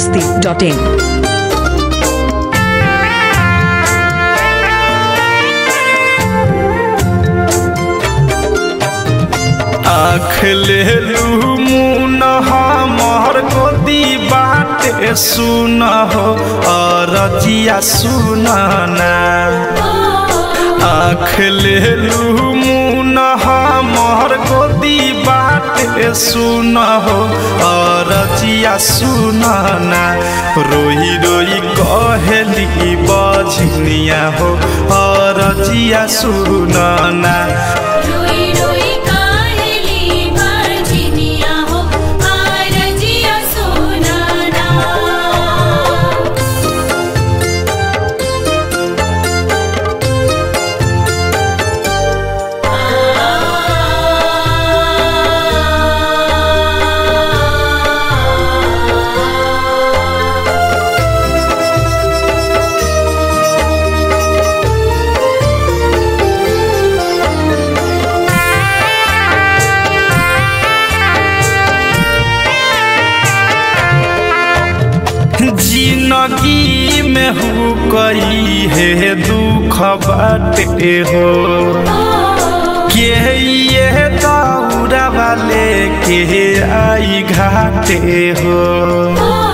masti.in. आँख ले लू मुन हमर गोदी बाटे सुन हो अरजिया सुन ना आँख ले लू मुन हमर गोदी बाटे सुन हो अरजिया सुन ना रोई रोई कहेली बझनिया हो अरजिया सुन ना रोई रोई काहेली बरजिनिया हो आरजिया सोनाना जिंदगी में हु कई है दुख बाटे हो के ये दौरा वाले के आई घाटे हो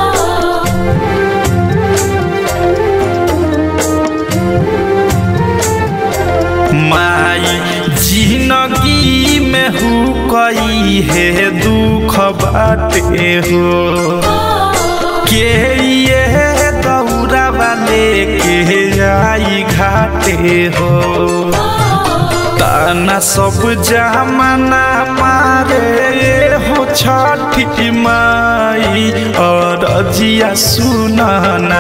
माई जिंदगी में हु कई है दुख बाटे हो के ये दौरा वाले के आई घाटे हो ताना सब जमाना मारे हो छठी माई और अजिया सुनना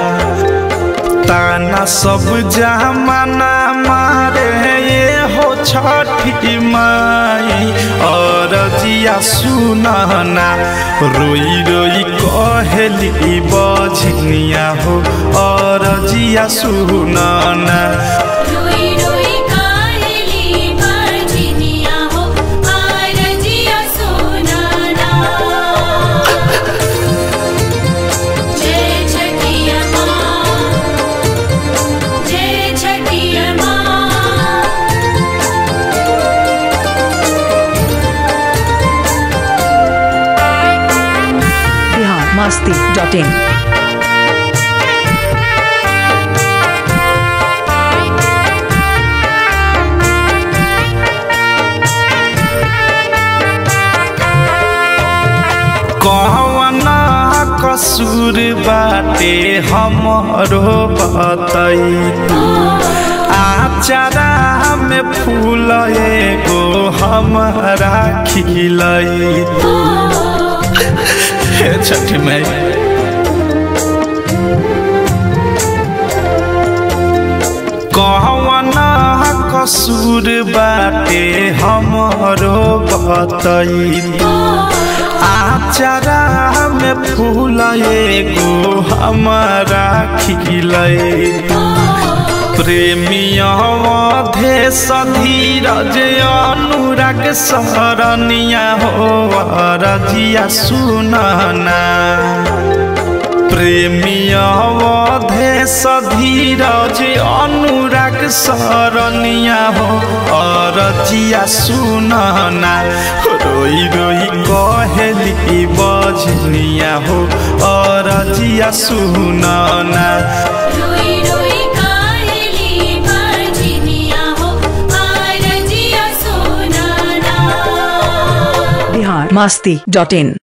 ताना सब जमाना मारे हो छठी माई और जिया सुनना रोई रोई कहेली बझनिया हो और जिया सुनना रोई रोई काहेली बरजिनिया हो आरजिया सोनाना जय छठिया माँ जय छठिया माँ Bihar masti.in. कहवना कसूर बाटे हमरो बतई आचारा में फूल एगो हमरा खिलई हे छठी माई कहवना कसूर बाटे हमरो बतई आचारा में फूल एगो हमारा खिलई प्रेमिया धे धीरज अनुराग सरनिया हो रजिया सुनना प्रेमिया धे धीरज अनुराग सरनिया हो अरजिया सुनना रोई रोई कहेली बजनिया हो अरजिया सुनना रोई रोई काहेली बरजिनिया हो आरजिया सोनाना Bihar masti.in.